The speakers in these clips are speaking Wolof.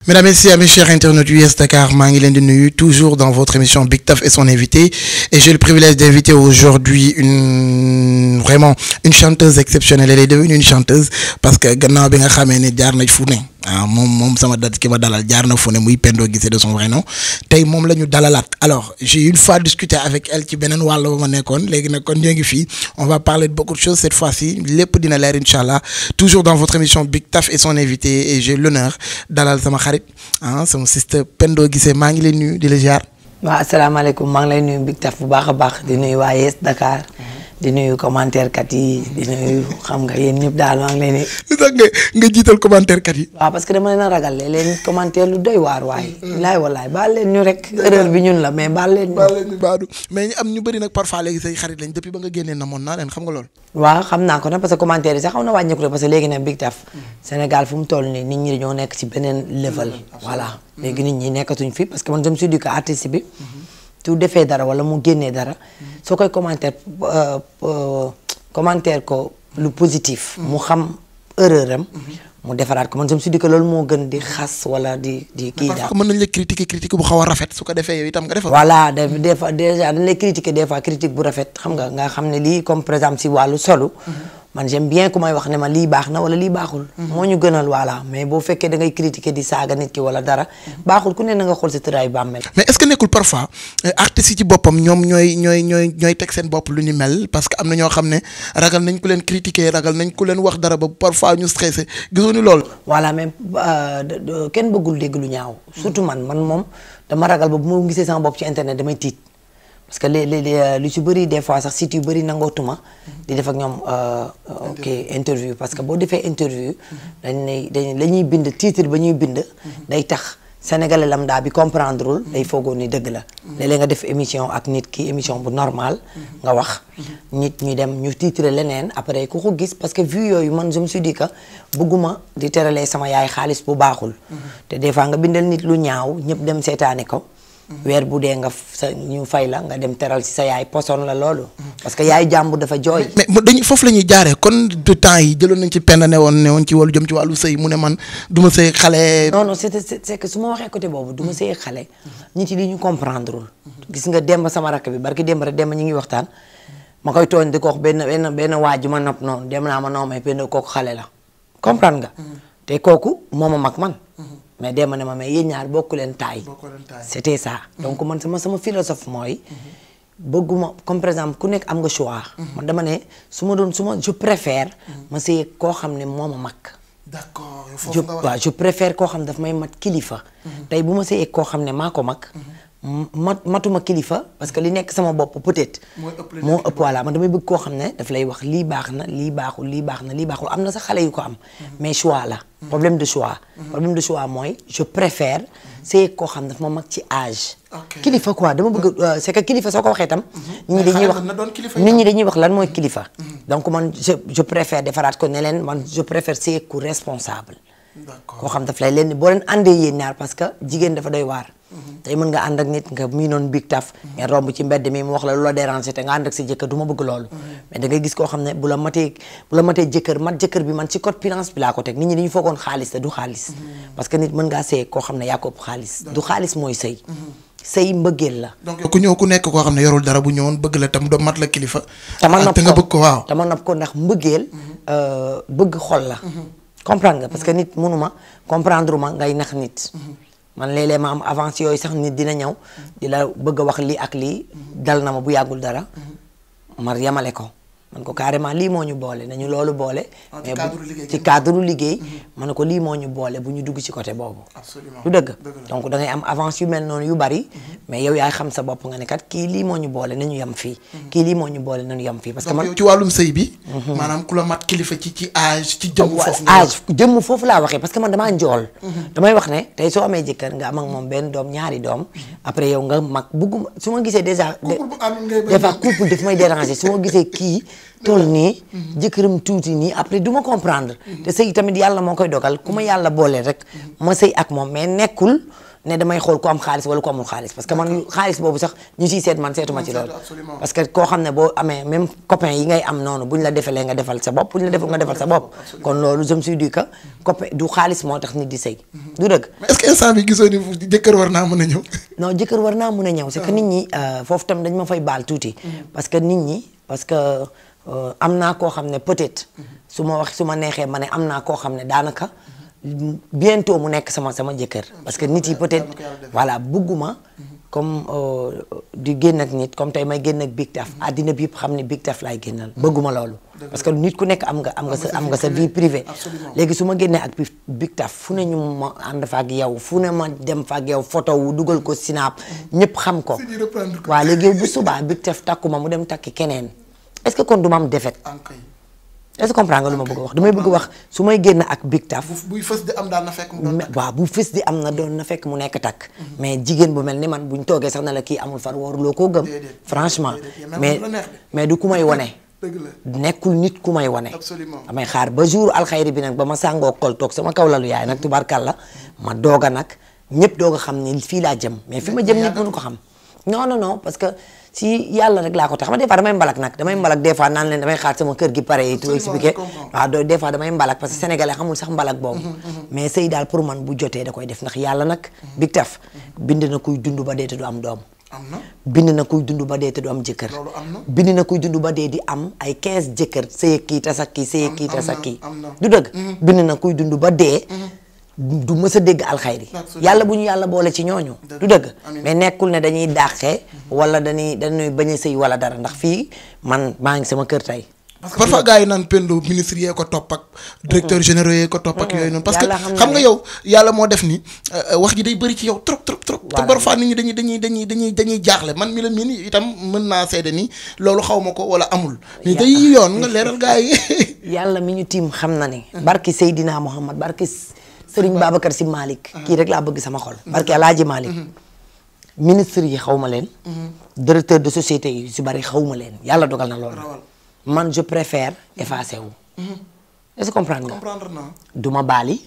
Mesdames et messieurs, mes chers internautes US Dakar, maa ngi leen di nuyu toujours dans votre émission Big Taf et son invité et j'ai le privilège d'inviter aujourd'hui une vraiment une chanteuse exceptionnelle elle est devenue une chanteuse parce que gannaaw bi nga xamee ne jaar na fu ne ah moom moom sama dat ki ma dalal jaar na fu ne muy Pendo Guissé de son vrai nom tey moom la ñu dalalaat alors j'ai une fois discuté avec elle ci beneen wàll ba ma nekkoon léegi nag kon ñoo ngi fii on va parler de beaucoup de choses cette fois-ci lépp dina leer incha allah toujours dans votre émission Big Taf et son invité et j'ai l'honneur dalal sama xarit ah sama sister Pendo Guissé maa ngi lay nuyu di la ziar. waaw asalaamaaleykum maa ngi lay nuyu Big Taf bu baax a baax di nuyu waa Yes Dakar di nuyu commentaire kat yi di nuyu xam nga yéen ñëpp daal maa ngi leen di. lu tax nga nga jiital commentaire kat yi. waaw parce que dama leen a ragal léeg-léeg commentaire lu doy waar waaye. laay walaay baal leen ñu rek erreur bi ñun la mais baal leen ñu. baal leen ñu baadu mais ñu am ñu bëri nag parfois léegi say xarit lañ depuis ba nga génnee namoon naa leen xam nga loolu. waaw xam naa ko nag parce que commentaire yi sax xaw na wàññeeku de parce que léegi nag Big Taf Sénégal fu mu toll nii nit ñi dañoo nekk ci beneen level. voilà léegi nit ñi nekkatuñ fi parce que man je me suis dit que artiste bi. su defee dara wala mu génnee dara. soo koy commentaire commentaire ko lu positif. mu xam erreur am. mu defaraat ko man je me suis dit que loolu moo gën di xas wala di di kii daal. mën nañ la critiquer critique bu xaw a rafet su ko defee yow itam nga defal. voilà des fois déjà dañ lay critiquer des fois critique bu rafet xam nga nga xam ne lii comme par exemple si wàllu solo. man j'aime bien ku may wax ne ma lii baax na wala lii baaxul. moo ñu gënal voilà mais boo fekkee da ngay critiquer di saaga nit ki wala dara. baaxul ku ne na nga xool sa tëraayu bàmmeel. mais est-ce que nekkul parfois artistes yi ci boppam ñoom ñooy ñooy ñooy ñooy teg seen bopp lu ni mel parce que am na ñoo xam ne ragal nañ ku leen critiquer ragal nañ ku leen wax dara ba parfois ñu stressé gisuñu loolu. voilà mais kenn bëggul dégg lu ñaaw. surtout man man moom dama ragal ba bu ma gisee sama bopp ci internet damay tiit. parce que léeg-léeg lu ci bëri des fois sax site yu bëri nangootuma di def ak ñoom ok interview parce que boo defee interview dañ lay dañ la ñuy bind titre ba ñuy bind day tax sénégalais lambda bi comprendrewul day foogoon ni dëgg la léeg-léeg nga def émission ak nit ki émission bu normal nga wax nit ñu dem ñu titre leneen après ku ko gis parce que vu yooyu man je me suis dit que bëgguma di teralee sama yaay xaalis bu baaxul te des fois nga bindal nit lu ñaaw ñëpp dem seetaane ko weer bu dee nga sa ñu fay la nga dem teral ci sa yaay poson la loolu. parce que yaay jàmbur dafa jooy. mais dañu foofu la ñuy jaaree kon de temps yi jëloon nañ ci penn ne woon ne woon ci wàllu jëm ci wàllu sëy mu ne man du ma sëy xale. non non c'est c'est que su ma waxee côté boobu du ma sëy xale. nit yi li ñu comprendrewul gis nga demb sama rakk bi barki demb rek demb ñu ngi waxtaan. ma koy tooñ di ko wax benn benn benn waaj ma nopp noonu dem naa ma noo may benn kooku xale la. comprendre nga. te kooku moo ma mag man. mais dema ne ma mais yéen ñaar bokku leen taay c'était ça donc man sama sama philosophe mooy bëgguma comme par exemple ku nekk am nga choix man dama ne su ma doon su ma je préfère ma sëy koo xam ne moo ma mag d'accord je waaw je préfère koo xam ne daf may mat kilifa tey bu ma sëyee koo xam ne maa ko mag mat matuma kilifa parce que li nekk sama bopp peut-être moo ëpp voilà man damay bëgg koo xam ne daf lay wax lii baax na lii baaxul lii baax na lii baaxul am na sax xale yu ko am mais choix la problème de choix problème de choix mooy je préfère c'est koo xam daf ma mag ci âge kilifa quoi dama bëgg c'est que kilifa soo ko waxee tam nit ñi dañuy wax nit ñi dañuy wax lan mooy kilifa donc man je je préfère defaraat ko ne leen man je préfère c'est ku responsable koo xam daf lay leen boo leen àndee yéen ñaar parce que jigéen dafa doy waar tey mën nga ànd ak nit nga mii noonu Big Taf ngeen romb ci mbedd mi mu wax la lu la déranger te nga ànd ak sa jëkkër du ma bëgg loolu mais da ngay gis koo xam ne bu la matee bu la matee jëkkër mat jëkkër bi man ci code finance bi laa ko teg nit ñi dañu foogoon xaalis te du xaalis parce que nit mën ngaa sëy koo xam ne yaa ko ëpp xaalis du xaalis mooy sëy sëy mbëggeel la donc ku ñëw ku nekk koo xam ne yorul dara bu ñëwoon bëgg la tam doo mat la kilifa tama nopp te nga bëgg ko waaw tama nopp ko ndax mbëggeel bëgg xol la comprendre nga parce que nit mënuma comprendre ma ngay nax nit man léeg-léeg ma am avance yooyu sax nit dina ñëw di la bëgg a wax lii ak lii dal na ma bu yàggul dara ma yamale ko man ko carrément lii moo ñu boole nañu loolu boole mais ci cadre liggéey ma ne ko lii moo ñu boole bu ñu dugg ci côté boobu du dëgg donc da ngay am avance yu mel noonu yu bari mais yow yaay xam sa bopp nga ne kat kii lii moo ñu boole nañu yem fii kii lii moo ñu boole nañu yem fii parce que man ci wàllum sëy bi maanaam ku la mat kilifa ci ci âge ci jëmm foofu âge jëmm foofu laa waxee parce que man damaa njool damay wax ne tey soo amee jëkkër nga am ak moom benn doom ñaari doom après yow nga mag bugguma su ma gisee déjà des fois couple daf may déranger su ma gisee kii toll nii jëkkëram tuuti nii après du ma comprendre te sëy tamit yàlla moo koy dogal ku ma yàlla boole rek ma sëy ak moom mais nekkul ne damay xool ku am xaalis wala ku amul xaalis parce que man xaalis boobu sax ñu siy seet man seetuma ci seetu, loolu absolument. parce que koo xam ne boo amee même copain yi ngay am noonu buñ la defalee nga defal sa bopp buñ la defal nga defal sa bopp kon loolu je me suis dit que copain du xaalis moo tax nit di sëy du dëgg mais est-ce que instant bi gisoo ni jëkkër war naa mën a ñëw non jëkkër war naa mun a ñëw c'est que nit ñi euh, foofu tam dañ ma fay baal tuuti parce que nit ñi parce que euh, am naa koo xam ne peut-être su ma wax su ma neexee ma ne am naa koo xam ne daanaka bientôt mu nekk sama sama jëkkër parce que nit yi peut-être ko yàlla def. voilà bugguma comme euh, di génn ak nit comme tey may génn ak Big Taf àddina bi yëpp xam ne Big Taf laay génnal bëgguma loolu parce que nit ku nekk am nga am nga sa am nga sa vie privée Absolument. léegi su ma génnee ak Big Big Taf fu ne ñu ma ànd fa ak yow fu ne ma dem fa ak yow photo wu dugal ko Snap ñëpp xam ko Si ñu reprendre ko. waaw léegi yow bu subaa Big Taf takku ma mu dem takki keneen est-ce que kon du ma am défaite ankay est-ce que comprendre nga lu ma bëgg a wax damay bëgg a wax su may génn ak Big Taf bu buy fës di am daal na fekk mu doon mais waaw bu fës di am na doon na fekk mu nekk takk mais jigéen bu mel ni man buñ toogee sax na la kii amul far waruloo koo gëm Déedéet. franchement Déedéet. Même mais lu la neex de. mais du ku may wone dëgg la nekkul nit ku may wane Absolument. damay xaar ba jour alxayri bi nag ba ma sàngoo kol toog sama kaw lalu yaay nag tubaarkàlla ma doog a nag ñëpp doog a xam ni fii laa jëm mais fi ma jëm nit mënu ko xam non non non parce que si yàlla rek laa ko tax ma des fois damay mbalak nag damay mbalak des fois naan leen damay xaar sama kër gi pare yi tout Absolument, expliqué je comprends. waaw do des fois damay mbalak parce que sénégalais xamul sax mbalak boobu mais sëy daal pour man bu jotee da koy def ndax yàlla nag Big Taf bind na kuy dund ba dee te du am doom am na bind na kuy dund ba dee te du am jëkkër Loolu am na. bind na kuy dund ba dee di am ay 15 jëkkër sëy ak kii tas ak kii sëy ak kii am tas ak na, kii am na. du dëgg bind na kuy dund ba dee du mës a dégg alxayri Absolument. yàlla bu ñu yàlla boole ci ñooñu Dëgg. du dëgg Amiin. mais nekkul ne dañuy dàqee wala dañuy dañuy bañ a sëy wala dara ndax fii man maa ngi sama kër tey parce que parfois gars yi naan Pendo ministre yee ko topp ak directeur généraux yee ko topp ak yooyu noonu parce que Yàlla xam na xam nga ne- yow yàlla moo def ni euh, wax ji day bëri ci yow trop trop trop te Voilà. parfois nit ñi dañuy dañuy dañuy dañuy dañuy jaaxle man mi la mii nii itam mën naa seede ni loolu xaw ma ko wala amul ni day yoon nga leeral gars yi yàlla mi ñu tiim xam na ne barki Seydina Muhammad barki Sëriñ Babacar Si Malick kii rek laa bëgg sama xol barki Alaaji Malick ministre yi xaw ma leen directeur de société yi si bari xaw ma leen yàlla dogal na loolu Rawal. man je préfère effacer wu est-ce que comprendre nga comprendre naa du ma baali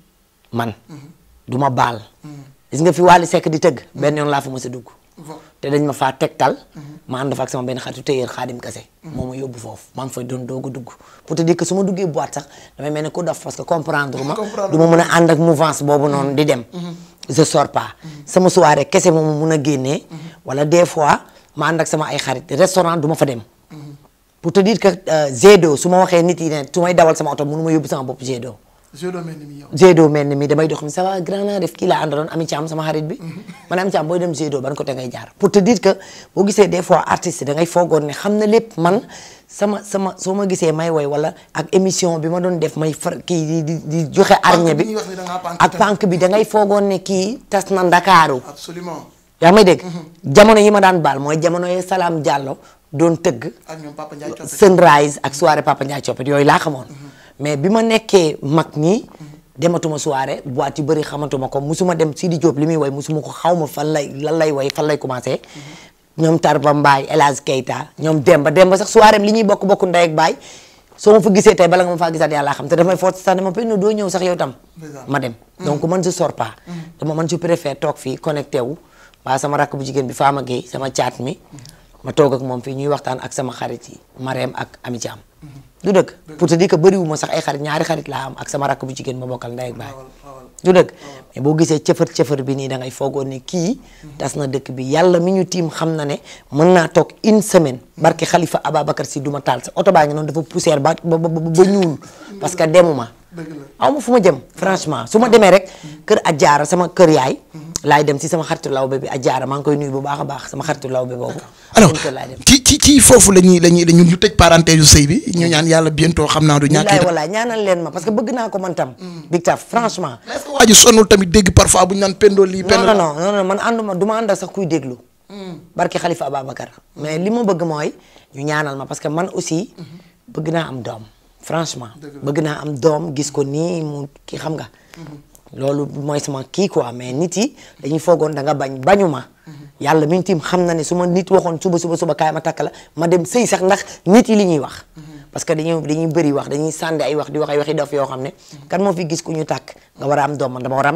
man du ma baal gis nga fi Wally Seck di tëgg benn yoon laa fa mës a dugg Bon. te dañ ma faa tegtal ma ànd fa ak sama benn xaritu téyeer xaadim kase moo ma yóbbu foofu maa ngi fay doon doog a dugg pour te dire que su ma duggee boîte sax damay mel ne ku dof parce que comprendre ma Comprendre du ma mën a ànd ak mouvance boobu noonu di dem je sors pas sama soirée kese moom mun a génnee wala des fois ma ànd ak sama ay xarit restaurant du ma fa dem pour te dire que G2 su ma waxee nit yi ne su may dawal sama oto mënu ma yóbbu sama bopp G2 je dois mel ni mi yow G2 mel ni mi damay dox ni ça va grand naa def kii laa àndaloon Ami Thiam sama xarit bi man Ami Thiam booy dem G2 ban côté ngay jaar pour te dire que boo gisee des fois artiste da ngay foogoon ne xam na lépp man sama sama soo ma gisee may woy wala ak émission bi ma doon def may far kii di di di joxe arñe bi bi ñuy wax ni da ngaa pànk ak tam. pànk bi da ngay foogoon ne kii tas na Ndakaaru absolument yaa may dégg jamono yi ma daan baal mooy jamono yi Salam Diallo doon tëgg ak ñoom Papa Ndiaye Coppe sunrise ak soirée Papa Ndiaye Coppet yooyu laa xamoon mais bi ma nekkee mag nii dematuma soirée boîte yu bëri xamatuma ko musuma dem Sidi Diop li muy woy musuma ko xaw ma fan lay lan lay woy fan lay commencé ñoom Tarba Mbaye El Hadj Keita ñoom Demba Demba sax soirée li ñuy bokk bokk ndey ak baay soo ma fa gisee tey bala nga ma faa gisaat yàlla xam te damay foot sax dama penn doo ñëw sax yow tam Ndeysaan. ma dem donc man je sors pas dama man je préfère toog fii connecté wu waa sama rakk bu jigéen bi Fama Gueye sama caat mi ma toog ak moom fii ñuy waxtaan ak sama xarit yi Marème ak Ami Thiam du dëgg pour te dire que bëriwuma sax ay xarit ñaari xarit laa am ak sama rakk bu jigéen ma bokkal ndey ak baay rawal rawal du dëgg mais boo gisee cëfër cëfër bi nii da ngay foogoon ne kii tas na dëkk bi yàlla mi ñu tiim xam na ne mën naa toog une semaine barke Khalifa Ababacar si duma taal sa oto baa ngi noonu dafa poussière ba ba ba ba ñuul parce que demuma dëgg la aw ma fu ma jëm franchement su ma demee rek kër Adjaara sama kër yaay laay dem si sama xaritu lawbe bi Adjaara maa ngi koy nuyu bu baax a baax sama xaritu lawbe boobu alors seen kër laay dem ci ci ci foofu la ñuy la ñuy ñu tëj parenthèse yu sëy bi ñu ñaan yàlla bientôt xam naa du ñàkk bilaay walaay ñaanal leen ma parce que bëgg naa ko man tam Big Taf franchement mais est-ce que waa ji sonnul tamit dégg parfois bu ñu naan Pendo lii non Pendo non non non non man ànduma du ma ànd ak sax kuy déglu barke Khalifa Ababacar mais li ma bëgg mooy ñu ñaanal ma parce que man aussi bëgg naa am doom franchement bëgg naa am doom gis ko nii mu ki xam nga loolu mooy sama kii quoi mais nit yi dañuy foogoon da nga bañ bañu ma yàlla mi ngi tiim xam na ne su ma nit waxoon suba suba suba kaay ma takk la ma dem sëy sax ndax nit yi li ñuy wax parce que dañuy dañuy bëri wax dañuy sànni ay wax di wax ay waxi dof yoo xam ne kan moo fi gis ku ñu tàkk nga war a am doom man dama war a am doom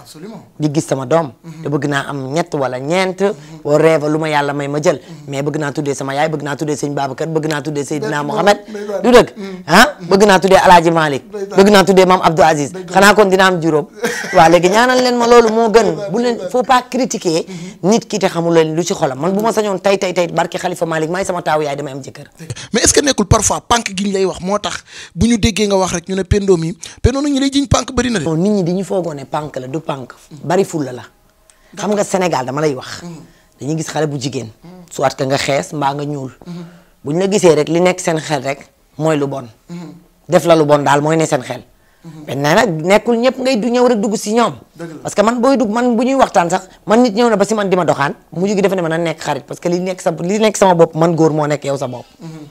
absolument di gis sama doom te bëgg naa am ñett wala ñeent boo reeva lu ma yàlla may ma jël mais bëgg naa tuddee sama yaay bëgg naa tuddee sëñ Babacar bëgg naa tuddee Seydina Mohamed ndeysaan. du dëgg ah bëgg naa tuddee Alaaji Malick bëgg naa tuddee Mame Abdou Aziz xanaa kon dina am juróom waaw léegi ñaanal leen ma loolu moo gën bu leen faut pas critiquer nit ki te xamul leen lu ci xolam man bu ma sañoon tay tay tay barki Khalifa Malick maay sama taawu yaay damay am jëkkër mais est-ce que nekkul parfois pànk gi ñu lay wax moo tax bu ñu déggee nga wax rek ñu ne Pendo mi Pendo nag ñu lay jiñ pànk bëri na de non nit ñi dañu foogoo ne pànk la du pànk bari fulla la xam nga Sénégal dama lay wax dañuy gis xale bu jigéen soit que nga xees mbaa nga ñuul bu ñu la gisee rek li nekk seen xel rek mooy lu bon def la lu bon daal mooy ne seen xel mais nee nag nekkul ñëpp ngay du ñëw rek dugg si ñoom parce que man booy dugg man bu ñuy waxtaan sax man nit ñëw na ba si man di ma doxaan mujj gi defe ne man a nekk xarit parce que li nekk sa li nekk sama bopp man góor moo nekk yow sa bopp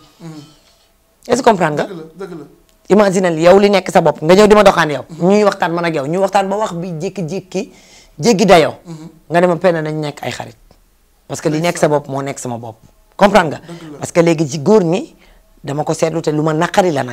est-ce que comprendre nga dëgg la imaginal yow li nekk sa bopp nga ñëw di ma doxaan yow ñuy waxtaan man ak yow ñuy waxtaan ba wax bi jékki-jékki jéggi dayoo nga dema penn nañ nekk ay xarit parce que li nekk sa bopp moo nekk sama bopp comprendre nga parce que léegi ci góor ñi dama ko seetlu te lu ma naqari la nag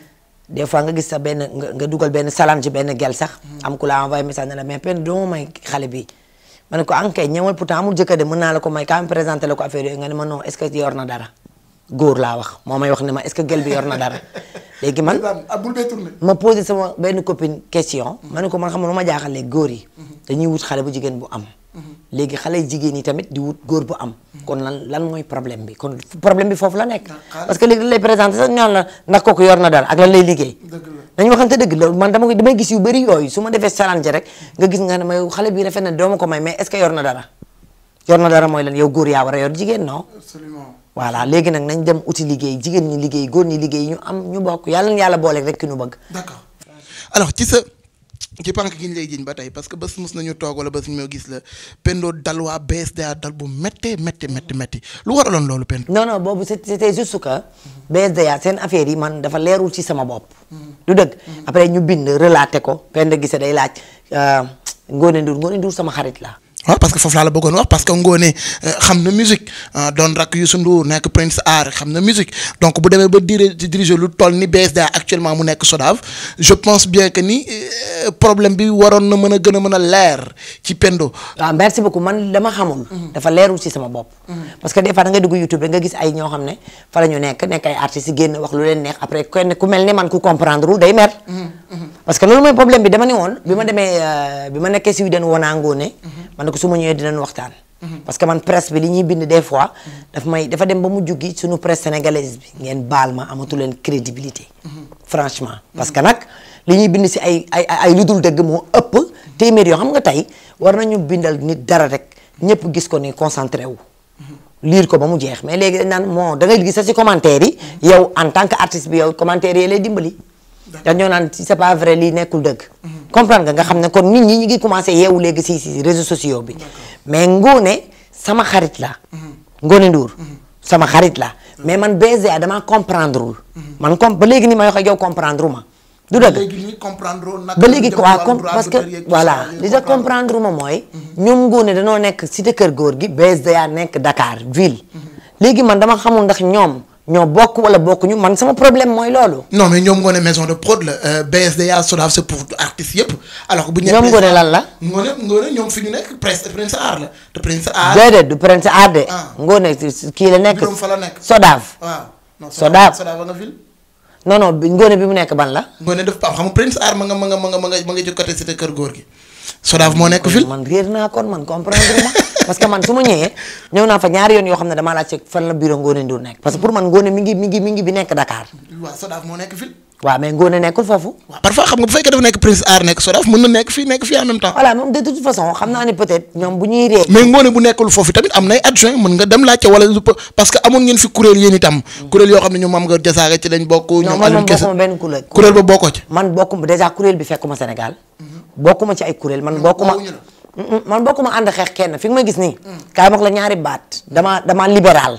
des fois nga gis sa benn nga nga dugal benn salam ci benn gel sax am ku la envoyé message ne la mais penn doo ma may xale bi ma ne ko ankay ñëwal pourtant amul jëkkër de mën naa la ko may quand même présenté la ko affaire yooyu nga ne ma non est-ce que yor na dara góor laa wax moo may wax ne ma est-ce que gel bi yor na dara léegi man abul bee tourné ma posé sama benn copine question ma ne ko man xam nga lu ma jaaxal léegi góor yi dañuy wut xale bu jigéen bu am léegi xale jigéen yi tamit di wut góor bu am kon lan lan mooy problème bi kon problème bi foofu la nekk parce que léegi dañ lay présenté sax ñaan la ndax kooku yor na dara ak lan lay liggéey dañu waxante dëgg loolu man dama ko damay gis yu bëri yooyu su ma defee challenge rek nga gis nga ne ma yow xale bi rafet na doo ma ko may mais est-ce que yor na dara yor na dara mooy lan yow góor yaa war a yor jigéen non absolument voilà léegi nag nañ dem uti liggéey jigéen ñi liggéey góor ñi liggéey ñu am ñu bokk yàlla na yàlla booleeg rek ki ñu bëgg d'accord alors ci sa ci pànk gi ñu lay jiñ ba tey parce que bés mus nañu toog wala bés ñu gis la Pendo dal waa BSDA dal bu méttee métti métti métti lu waraloon loolu Pendo non non boobu c'est- c'était juste que BSDA seen affaire yi man dafa leerul ci sama bopp du dëgg après ñu bind relaté ko Penda gise day laaj euh, Ngone Ndour Ngone Ndour sama xarit la waaw parce que foofu laa la bëggoon wax parce que Ngone xam na musique ah, doon rakk Youssou Ndour nekk Prince Art xam na musique donc bu demee ba diri diriger lu toll ni BSDA actuellement mu nekk SODAV je pense bien que ni euh, problème bi waroon na mën a gën a mën a leer ci Pendo. waaw merci beaucoup man dama xamul dafa leerul ci sama bopp parce que des fois da nga dugg YouTube rek nga gis ay ñoo xam ne fa la ñu nekk nekk ay artistes yi génn wax lu leen neex après kenn ku mel ne man ku comprendre wul day mer parce que loolu mooy problème bi dama ne woon bi ma demee euh, bi ma nekkee si den woonaa ngoone man ne ko su ma ñëwee dinañ waxtaan parce que man presse bi li ñuy bind des fois daf may dafa dem ba mu juggi suñu presse sénégalaise bi ngeen baal ma amatu leen crédibilité franchement parce que nag li ñuy bind si ay ay ay lu dul dëgg moo ëpp téeméer yoo xam nga tey war nañu bindal nit dara rek ñëpp gis ko ni concentré wu lire ko ba mu jeex mais léegi dañ naan moo da ngay gis sax si commentaire yi yow en tant que artiste bi yow commentaire yi lay dimbali dañoo naan si c'est pas vrai lii nekkul dëgg comprendre nga nga xam ne kon nit ñi ñi ngi commencé yeewu léegi si si réseaux sociaux bi mais Ngone sama xarit la Ngone Ndour sama xarit la mais man BSDA damaa comprendre wul man comme ba léegi ni may wax ak yow comprendre ma du dëgg léegi ñu comprendre nag. ba léegi quoi comme parce que voilà li nga comprendre ma mooy ñoom Ngone dañoo nekk cité kër góor gi BSDA nekk Dakar ville léegi man dama xamul ndax ñoom ñoo bokk wala bokkuñu man sama problème mooy loolu non mais ñoom Ngone maison de prod la euh, BSDA SODAV c'est pour artistes yëpp alors que bu ñu. ñoom Ngone lan la Ngone Ngone ñoom fi ñu nekk Prince Prince Art la te Prince Art. déedéet du Prince Art de Ah. Ngone si- kii la nekk Juróom fa la nekk. Sodav waaw. non Sodav. Sodav ba nga fil. non non bi Ngone bi mu nekk ban la Ngone def Pape xam nga Prince Art ma nga ma nga ma nga ma nga ma nga ci côté cité kër góor gi. SODAV moo nekk fil. man réer naa kon man comprendre ma parce que man su ma ñëwee ñëw naa fa ñaari yoon yoo xam ne damaa laajte fan la bureau Ngone Ndour nekk parce que pour man Ngone mi ngi mi ngi mi ngi bi nekk Dakar waaw SODAV moo nekk fil. waaw mais Ngone nekkul foofu waaw parfois xam nga bu fekkee dafa nekk Prince Art nekk SODAV mën na nekk fii nekk fii en même temps. voilà moom de toute façon xam naa ne peut-être ñoom bu ñuy ree mais Ngone bu nekkul foofu tamit am nay adjoint mën nga dem laajte wala lu peu- parce que amoon ngeen fi kuréel yéen itam. kuréel yoo xam ne ñoom Mame Goor Diazaka ci lañ bokk. non ñoom man Aliou moom Kese bokkuma benn kuréel kuréel ba bokkoo ci. man bokkuma déjà kuréel bi fekkuma Sénégal bokkuma ci ay kuréel man bokkuma woowuñu la. Mm, mm, man bokkuma ànd xeex kenn fi nga ma gis nii kaay ma wax la ñaari baat dama dama libéral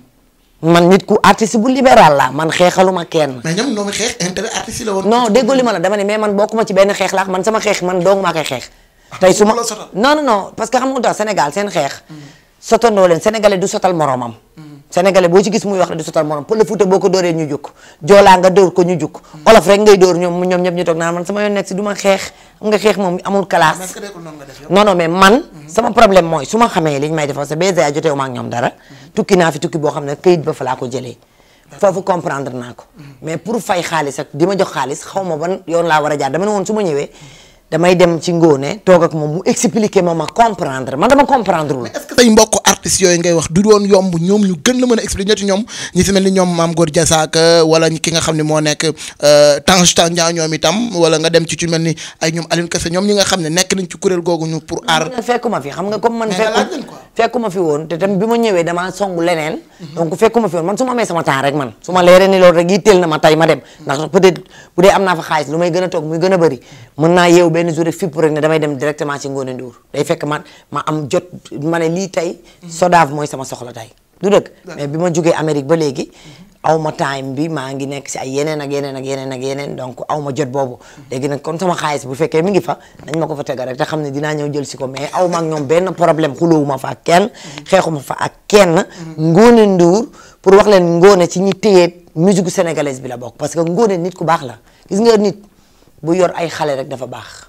man nit ku artiste bu libéral la man xeexaluma kenn mais ñoom ñoom xeex intérêt artiste yi la woon. non déggoo li ma la dama ne mais man bokkuma ci benn xeex laax man sama xeex man dong maa koy xeex tey su ma bu la sotal. non non non parce que xam nga lu tax Sénégal seen xeex sotandoo leen sénégalais du sotal moromam sénégalais boo ci gis muy wax rek di sotal morom pël Fuuta boo ko dóoree ñu jukk joolaa nga dóor ko ñu jukk olof rek ngay dóor ñoom ñoom ñëpp ñu toog naan man sama yoon nekk si du ma xeex xam nga xeex moom amul classe non non mais man sama problème mooy su ma xamee li ñu may defal sa BZA joteewu ma ak ñoom dara tukki naa fi tukki boo xam ne këyit ba fa laa ko jëlee foofu comprendre naa ko mais pour fay xaalis ak di ma jox xaalis xaw ma ban yoon laa war a jaar dama ne woon su ma ñëwee damay dem ci ngóone toog ak moom mu expliquer ma ma comprendre man dama comprendre wul est-ce que say mbokk artistes yooyu ngay wax du doon yomb ñoom ñu gën la mën a expliquer ci ñoom ñi si mel ni ñoom Mame Gor Diazaka wala ki nga xam ne moo nekk Tange Tandian ñoom itam wala nga dem ci ci mel ni ay ñoom Alioune Kassé ñoom ñi nga xam ne nekk nañ ci kuréel googu ñu pour aar. fekkuma fi xam nga comme man Mais nga laaj leen fekku quoi. fekkuma fi woon te tam bi ma ñëwee damaa songu leneen donc fekkuma fi woon man su ma amee sama temps rek man su ma leeree ni loolu rek yitteel na ma tey ma dem ndax peut-être bu dee am naa fa xaalis lu may gën a toog muy gën a bëri mën naa yeewu benn jour rek fipp rek ne damay dem directement ci Ngoné Ndour day fekk ma ma am jot ma ne lii tey Sodav mooy sama soxla tey du dëgg mais bi ma jógee Amérique ba léegi aw ma time bi maa ngi nekk si ay yeneen ak yeneen ak yeneen ak yeneen donc aw ma jot boobu léegi nag kon sama xaalis bu fekkee mi ngi fa nañ ma ko fa tegal rek te xam ne dinaa ñëw jël si ko mais aw ma ak ñoom benn problème xulóowuma fa ak kenn xeexuma fa ak kenn Ngoné Ndour pour wax leen Ngoné ci ñi téye musique sénégalaise bi la bokk parce que Ngoné nit ku baax la gis nga nit bu yor ay xale rek dafa baax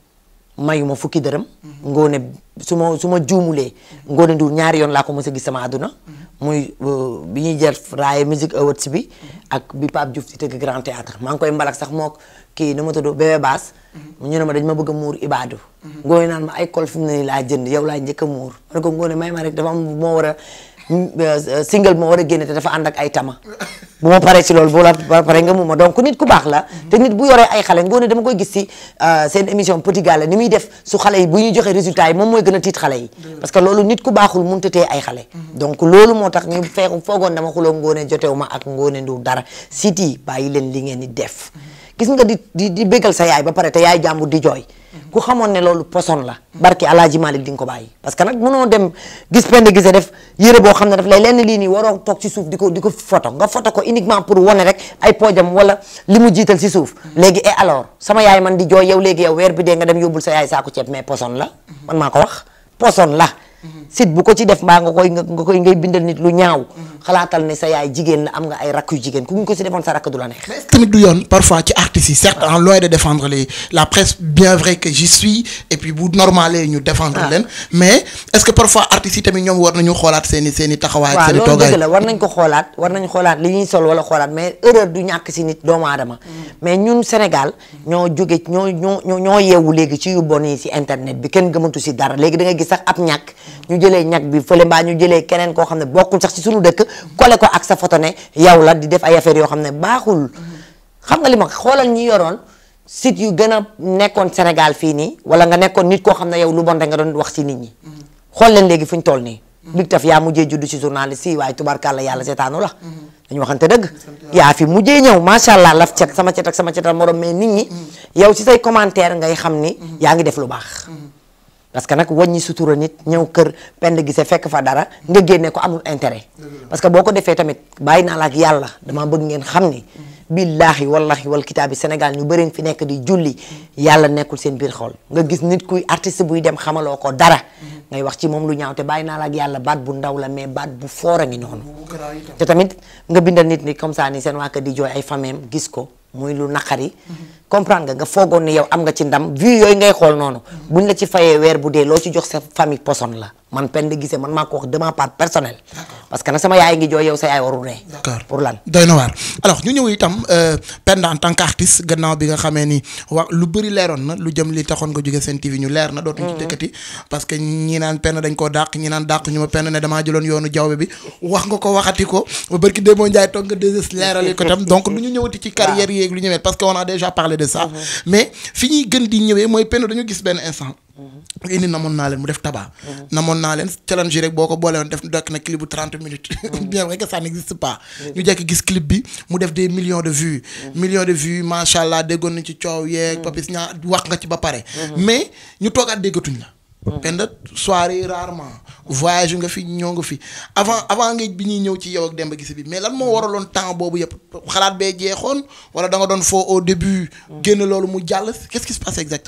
mayuma fukki dërëm ngoone su ma su ma juumulee ngoone Ndour ñaari yoon laa ko mës a gis sama àdduna muy euh, bi ñuy jël raaye musique awards bi ak bi Pape Diouf di tëgg grand théâtre maa ngi koy mbalak sax mook kii nu ma tudd bébé baas ñu ne ma dañ ma bëgg a muur ibaadu ngoone naan ma ay col fi mu ne nii laa jënd yow laa njëkk a muur ma ne ko ngoone may ma rek dafa am moo war a euh, single moo war a génne te dafa ànd ak ay tama bu ma paree ci loolu bu la ba pare nga mu ma donc nit ku baax la te nit bu yoree ay xale ngoone dama koy gis ci seen émission Petit Gallé ni muy def su xale yi bu ñuy joxe résultat yi moom mooy gën a tiit xale yi parce que loolu nit ku baaxul mënut a téye ay xale donc loolu moo tax ñu fee foogoon dama xuloo ngoone jotewu ma ak ngoone Ndour dara siti bàyyi leen li ngeen di def gis nga di di di bégal sa yaay ba pare te yaay jàmbur di jooy ku xamoon ne loolu poson la barki Alaaji Malik di nga ko bàyyi parce que nag mënoo dem gis pend gise def yére boo xam ne daf lay lenn lii nii waroo toog ci suuf di ko di ko photo nga photo ko uniquement pour wane rek ay poojam wala li mu jiital ci suuf léegi et alors sama yaay man di jooy yow léegi yow weer bi dee nga dem yóbbul sa yaay saako ceeb mais poson la man maa ko wax poson la sit bu ko ci def mbaa nga koy nga koy ngay bindal nit lu ñaaw xalaatal ne sa yaay jigéen la am nga ay rakk yu jigéen ku ñu ko ci defoon sa rakk du la neex mais est-ce que tamit du yoon parfois ci artistes yi certes en loin de défendre les la presse bien vrai que j'y suis et puis bu normalé ñu défendre leen mais est-ce que parfois artistes yi tamit ñoom war nañu xoolaat seen i seen i taxawaay ak waaw seen i loolu toogaay dëgg la war nañ ko xoolaat war nañ xoolaat li ñuy sol wala xoolaat mais erreur du ñàkk si nit doomu aadama mais ñun Sénégal ñoo jóge ñoo ñoo ñoo ñoo yeewu léegi ci yu bon yi si internet bi kenn gëmatu si dara léegi da ngay gis sax ab ñàkk ñu jëlee ñàkk bi fële mbaa ñu jëlee keneen koo xam ne bokkul sax si suñu dëkk kole ko ak sa photo ne yow la di def ay affaires yoo xam ne baaxul xam nga li ma xoolal ñi yoroon site yu gën a nekkoon Sénégal fii nii wala nga nekkoon nit koo xam ne yow lu bon rek nga doon wax si nit ñi xool leen léegi fu ñu toll nii Big Taf yaa mujjee judd ci journaliste yi waaye tubarkàlla yàlla seetaanu la dañu waxante dëgg yaa fi mujjee ñëw macha allah laf cet sama cet ak sama cetal morom mais nit ñi yow ci say commentaire ngay xam ni yaa ngi def lu baax parce que nag wàññi sutura nit ñëw kër pend gise fekk fa dara nga génne ko amul intérêt parce que boo ko defee tamit bàyyi naa la ak yàlla dama bëgg ngeen xam ni billaahi wallahi wal kitaabi Sénégal ñu bëri fi nekk di julli yàlla nekkul seen biir xol nga gis nit kuy artiste buy dem xamaloo ko dara ngay wax ci moom lu ñaaw te bàyyi naa la ak yàlla baat bu ndaw la mais baat bu foor a ngi noonu te tamit nga bindal nit ni comme ça ni seen waa kër di jooy ay fameem gis ko muy lu naqari comprendre nga nga foogoon ni yow am nga ci ndam vue yooyu ngay xool noonu buñ la ci fayee weer bu dee loo ci jox sa famille poson la man Penda Guissé man maa ko wax de ma part personnelle parce que nag sama yaay ngi jooy yow sa yaay warul ree d'accord pour lan doy na waar alors ñu ñëw itam Penda en tant qu'artiste gannaaw bi nga xamee ni wax lu bëri leeroon na lu jëm li taxoon nga jóge seen TV ñu leer na dootuñu ci dëkkati parce que ñi naan Penda dañ koo dàq ñi naan dàq ñu ma Penda ne damaa jëloon yoonu jawbe bi wax nga ko waxati ko ba bërki démoo Njaay toog nga deux leerali ko tam donc lu ñu ñëwati ci carrière yeeg lu ñëwee parce que on a déjà parlé de ça mais fi ñuy gën di ñëwee mooy Penda dañu gis benn instant indi namoon naa leen mu def tabac namoon naa leen challenge yi rek boo ko boole woon def dekk na clip bu 30 minutes bien vrai que ça n'existe pas ñu jekk gis clip bi mu def des millions de vues millions de vues macha allah déggoon nañ ci coow yeeg papis ñaa wax nga ci ba pare mais ñu toogaat déggatuñ la Penda soirée rarement voyage nga fi ñoo nga fi avant avant nga bi ñuy ñëw ci yow ak Demba Guissé bi mais lan moo waraloon temps boobu yëpp xalaat bee jeexoon wala da nga doon foo au début génn loolu mu jàll qu'est-ce qui se passe exactement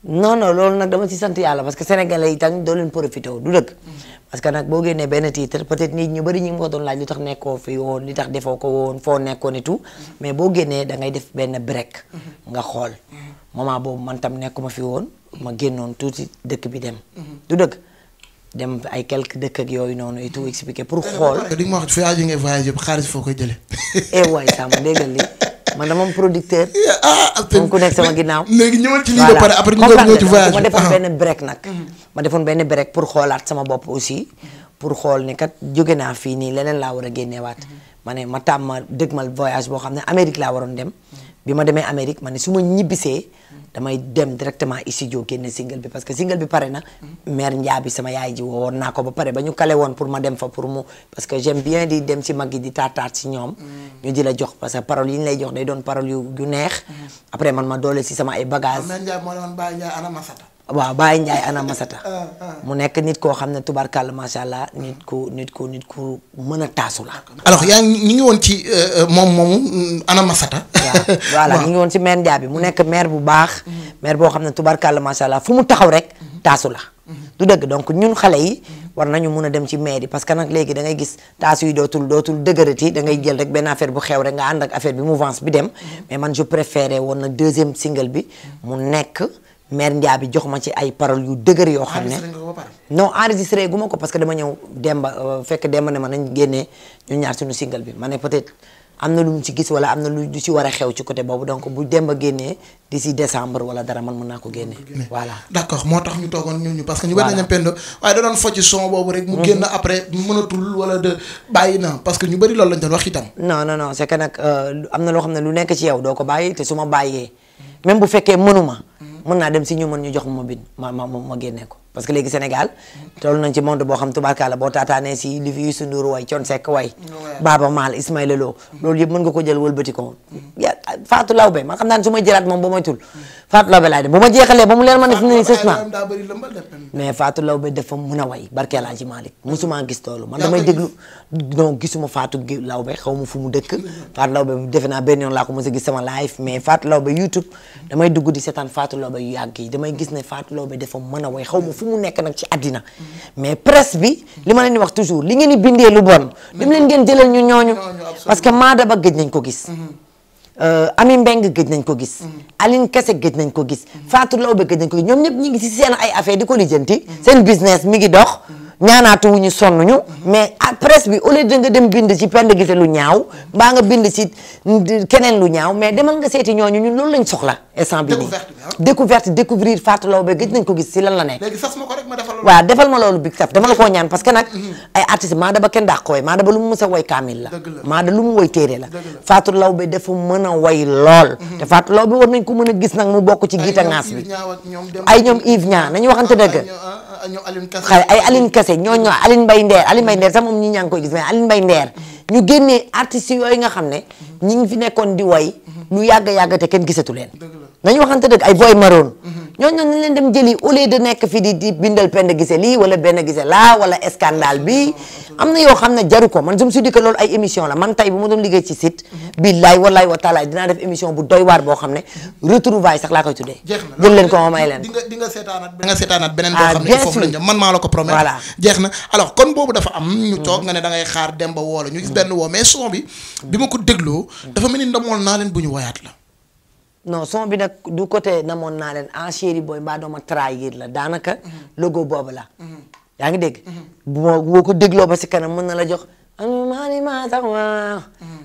non non loolu nag dama ci sant yàlla parce que sénégalais yi tam doo leen profité wu du dëgg parce que nag boo génnee benn titre peut-être nit ñu bëri ñi ngi ko doon laaj lu tax nekkoo fi woon li tax defoo ko woon foo nekkoon et tout mais boo génnee da ngay def benn break nga xool moment boobu man tam nekkuma fi woon ma génnoon tuuti dëkk bi dem du dëgg dem ay quelques dëkk ak yooyu noonu et tout expliquer pour xool di nga ma wax voyage yi ngay voyage yëpp xaalis foo koy jëlee. eh waay Samba déggal li man dama am producteur ah moom ku nekk sama ginnaaw léegi ñëwal ci lii ba pare après ñu doon ñëw ci voyage ma bi. defoon Ah. benn break nag ma defoon benn break pour xoolaat sama bopp aussi pour xool ni kat jóge naa fii nii leneen laa war a génneewaat ma ne ma tàmm ma dëgmal voyage boo xam ne Amérique laa waroon dem bi ma demee Amérique ma ne su ma ñibbisee damay dem directement studio génne single bi parce que single bi pare na mère Ndiaye sama yaay ji woowoon naa ko ba pare ba ñu kale woon pour ma dem fa pour mu parce que j'aime bien di dem ci mag yi di taataat si ñoom ñu di la jox parce que parole yi ñu lay jox day doon parole yu yu neex après man ma doole si sama ay bagages Mère Ndiaye moo ne woon Baye Ndiaye ana Masata. waaw Baye Ndiaye ana Masata mu nekk nit koo xam ne tubarkàlla macha allah nit ku nit ku nit ku mën a taasu la. alors yaa ngi ñu ngi woon ci euh, euh, moom moomu mm, ana Masata. waaw voilà ñu ngi woon ci maire Ndiaye bi mu nekk maire bu baax. maire boo xam ne tubarkàlla macha allah fu mu taxaw rek taasu la. du dëgg donc ñun xale yi war nañu mun a dem ci maire yi parce que nag léegi da ngay gis taasu yi dootul dootul dëgërati da ngay jël rek benn affaire bu xew rek nga ànd ak affaire bi mouvance bi dem mais man je préférais woon nag deuxième single bi mu nekk maire Ndiaye bi jox ma ci ay paroles yu dëgër yoo xam ne. Enregistré nga ko ba pare. non enregistré gu ma ko parce que dama ñëw demba euh, fekk demba ne ma nañ génnee ñu ñaar suñu single bi ma ne peut-être am na lu mu ci gis wala am na lu du ci war a xew ci côté boobu donc bu demba génnee d'ici décembre wala dara man mën naa ko génnee voilà d'accord moo tax ñu toogoon ñun ñu parce que ñu bari Voilà. nañu pendo waaye da doon focc son boobu rek mu génn après mënatul wala de bàyyi na parce que ñu bari loolu lañ doon wax itam. non non non c'est que nag euh, am na loo xam ne lu nekk ci yow doo ko bàyyi te su ma bàyyee même bu fekkee mënuma mën naa dem si ñu mën ñu jox ma bind ma ma ma ma génnee ko parce que léegi Sénégal toll nañ ci monde boo xam tubaarkàlla boo taataanee si li fi Youssou Ndour way Thione Seck way Baaba Maal Ismaïla Lo loolu yëpp mën nga ko jël wëlbati ko ya Fatou Lawbe man xam naa ne su ma jëlaat moom ba may tul Fatou Lawbe laay dem bu ma jeexalee ba mu leer ma ne fi mu ne nii sës naa daa bëri lëmbal de pen. mais Fatou Lawbe dafa mën a way barke Alaaji Malick musuma gis loolu man Yaa damay koy déglu non gisuma Fatou Gi- Lawbe xaw ma fu mu dëkk Fatou Lawbe defe naa benn yoon laa ko mos a gis sama live mais Fatou Lawbe YouTube damay dugg di seetaan Fatou Lawbe yu yàgg yi damay gis ne Fatou Lawbe dafa mën a way xaw ma fu mu nekk nag ci àddina mais presse bi li ma leen di wax toujours li ngeen di bindee lu bon dem leen ngeen jëlal ñu ñooñu parce que Maada Ba gëj nañ ko gis Euh, Ami Mbeng gëj nañ ko gis Aline Kese gëj nañ ko gis Fatou Lawbe gëj nañ ko gis ñoom ñëpp ñi ngi ci seen ay affaire di ko lijjanti seen business mi ngi dox ñaanaatu wu ñu sonn ñu mais à presse bi au lieu de nga dem bind ci pend gise lu ñaaw mbaa nga bind ci keneen lu ñaaw mais demal nga seeti ñooñu ñun loolu lañ soxla instant bi nii Découverte bi, ah. découverte découvrir Fatou Lawbe gëj nañ ko gis si lan la nekk léegi sas ma ko rek ma defal loolu. waaw defal ma loolu big taf dama la koo ñaan parce que nag ay artistes Maada Ba kenn daa ko way Maada Ba lu mu mës a way kaamil la Dëgg la. Maada lu mu way téere la Dëgg la. Fatou Lawbe dafa mën a way lool te Fatou Lawbe war nañ ko mën a gis nag mu bokk ci giita ngaas bi ay ñoom Yves Niang nañu waxante dëgg ay ñoom Aline Kassé. xale ay Aline Kassé ñoo ñoo Aline Mbaye Ndeer Aline Mbaye Ndeer sax moom ñi ñaa ngi koy gis mais Aline Mbaye Ndeer ñu génnee artistes yooyu nga xam ne ñi ngi fi nekkoon di way lu yàgg yàgg te kenn gisatu leen nañu waxante dëgg ay boy maroon ñooñu nañ leen dem jëli au lieu de nekk fi di di bindal pend gise lii wala benn gise laa wala scandale bi am na yoo xam ne jaru ko man je me suis dit que loolu ay émission la man tey bu ma doon liggéey ci site billaay wallaay wa taalaay dinaa def émission bu doy waar boo xam ne retrouvailles sax laa koy tuddee jeex na jël leen ko ma may leen di nga di nga seetaanaat di nga seetaanaat beneen boo Ah, xam ne bien foofu sûr. lañ jëm man maa la ko promettre Voilà. jeex na alors kon boobu dafa am ñu toog nga ne da ngay xaar dem ba woo la ñu gis benn woo mais son bi bi ma ko dégloo dafa mel ni ndamoon naa leen bu ñu woyaat la non son bi nag du côté namoon naa leen en chéri booy mbaa dooma trahir la daanaka logo boobu la yaa ngi dégg bu ma boo ko dégloo ba si kanam mën na la jox maani maa sax waa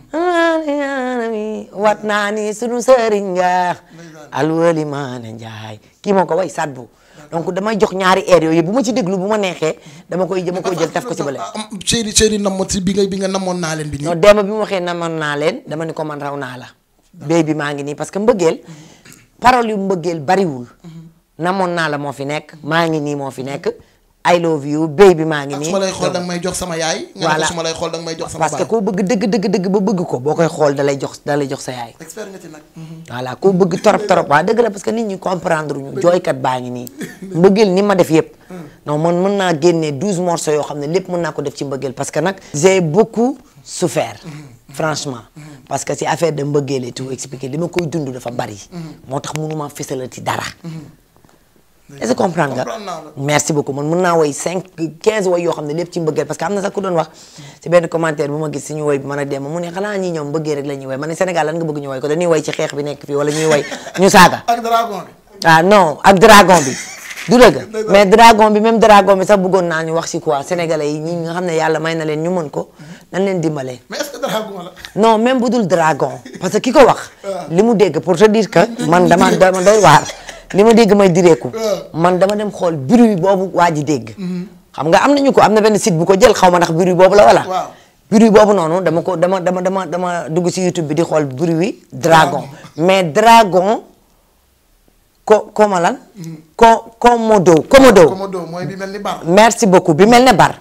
maani maanami wat naa ni sunu sëriñ nga alwali maana njaay kii moo ko way sadbu donc damay jox ñaari air yooyu bu ma ci déglu bu ma neexee dama koy dama koy jël taf ko ci bële am chéri chéri namoon si bi nga bi nga namoon naa leen bi nii non démb bi mu waxee namoon naa leen dama ni ko man raw naa la béy bi maa ngi nii parce que mbëggeel parole yu mbëggeel bariwul namoon naa la moo fi nekk maa ngi nii moo fi nekk I love you béy bi maa ngi ak nii su ma lay xool danga may jox sama yaay nga ne ko Voilà. su ma lay xool danga may jox sama parce que baay koo bëgg dëgg dëgg dëgg ba bëgg ko boo koy xool da lay jox da lay jox sa yaay expert nga ci nag voilà koo bëgg torop torop waa dëgg la parce que nit ñi comprendre ñu jooykat baa ngi nii mbëggeel ni ma def yëpp non man mën naa génnee douze morceaux yoo xam ne lépp mën naa ko def ci mbëggeel parce que nag j'ai beaucoup souffert franchement parce que si affaire de mbëggeel et tout expliquer li ma koy dund dafa bari moo tax mënuma fësalati dara est-ce que comprendre nga Comprendre naa la. merci beaucoup man mën naa woy 5 15 woy yoo xam ne lépp ci mbëggeel parce que am na sax ku doon wax ci benn commentaire bu ma gis suñu woy bi mën a dem mu ne xanaa ñi ñoom mbëggee rek la ñuy woy ma ne Sénégal lan nga bëgg ñu woy ko dañuy woy ci xeex bi nekk fii wala ñuy woy ñu saaga ak dragon bi. ah non ak dragon bi du dëgg mais dragon bi même dragon bi sax bëggoon naa ñu wax ci quoi sénégalais yi ñi nga xam ne yàlla may na leen ñu mën ko nañ leen dimbalee mais est-ce que dragon la. non même bu dul dragon parce que ki ko wax li mu dégg pour te dire que man dama dama doy waar li ma dégg may direeku man dama dem xool bruit boobu waa ji dégg xam nga am nañu ko am na benn site bu ko jël xaw ma ndax bruit boobu la wala Waaw. bruit boobu noonu dama ko dama dama dama dama dugg ci YouTube bi di xool bruit dragon mais dragon ko koma lan ko komodo komodo Komodo mooy bi mel ni bar. merci beaucoup bi mel ne bar